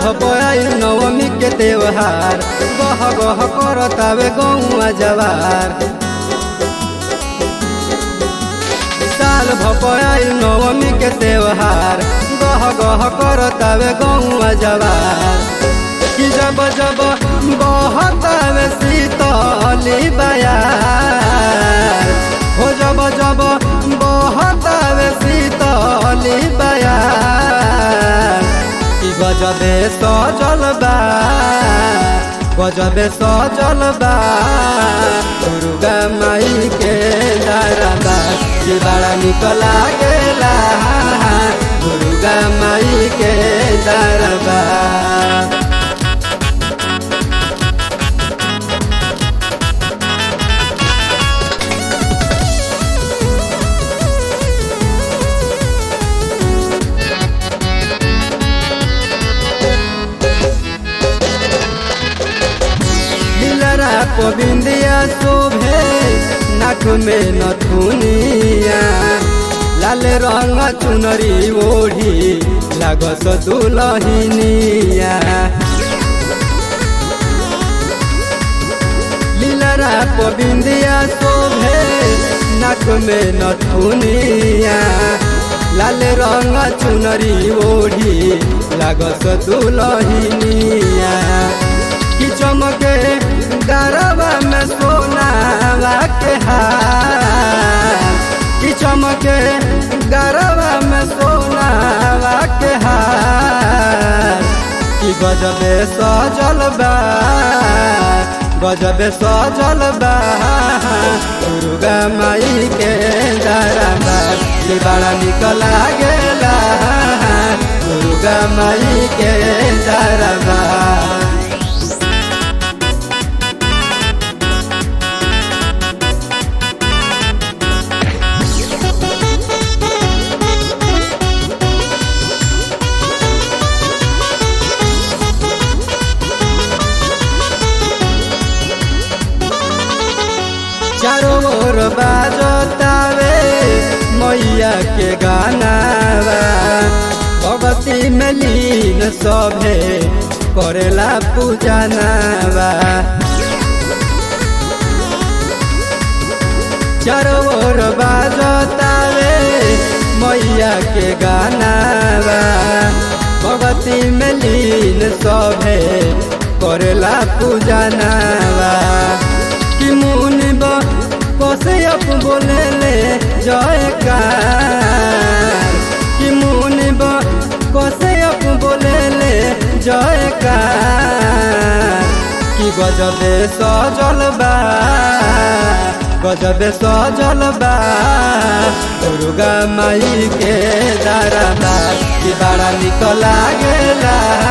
भपयाई नवमी के त्योहार गह गह करतावे गौआ जवार साल भपयाई नवमी के त्योहार गह गह करतावे गौआ जवार कि जब जब बहतावे शीतली बयार हो जब जब बहतावे शीतली बयार कि गजबे सजल बा गजबे सजल बा दुर्गा माई के दरबा कि बड़ा निक लागेला दुर्गा माई के दरबा दिलरा पबिंदिया शोभे नाक में नथुनिया लाल रंग चुनरी ओढ़ी लागस दुलहिनिया लीलरा पबिंदिया शोभे नाक में नथुनिया लाल रंग चुनरी ओढ़ी लागस दुलहिनिया कि चमके गरबा में सोनावा के हार कि चमके गरबा में सोनावा के हार कि गजबे सजल बा गजबे सजल बा दुर्गा माई के दरबा कि बड़ा निक लागेला दुर्गा माई के दरबा चारों ओर बाजतावे मैया के गाना भगवती में लीन सभे करेला पूजनावा चारों ओर बाजतावे मैया के गाना भगवती में लीन सभे करेला पूजनावा कि मुनि कसे अप बोले ले जयकार कि मुनि कसे अप बोले ले जयकार कि गजबे सजल बा गजबे सजल बा दुर्गा माई के दरबा कि बड़ा निक लागेला